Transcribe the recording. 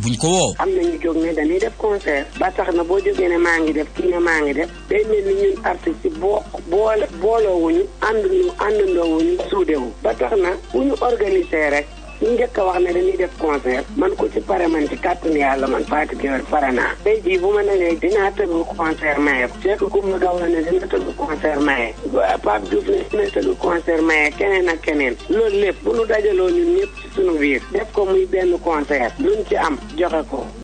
buñ ko woo. am nañu jóg ne dañuy def concert ba tax na boo jógee ne maa ngi def kii ne maa ngi def day mel ni ñun artistes yi boo boole booloowuñu ànduñu àndandoowuñu suudewu ba tax na bu ñu organiser rek ñu njëkk a wax ne dañuy def concert man ko ci pare man ci kàttanu yàlla man Fatou Gueye pare naa tey jii bu ma nee dinaa tëgg concert maye ko Cheikh Coumba Gawlo ne dina tëgg concert maye Pape Diouf ne dina tëgg concert maye keneen ak keneen loolu lépp bu nu dajaloo ñun ñëpp ci sunu biir def ko muy benn concert luñ ci am joxe ko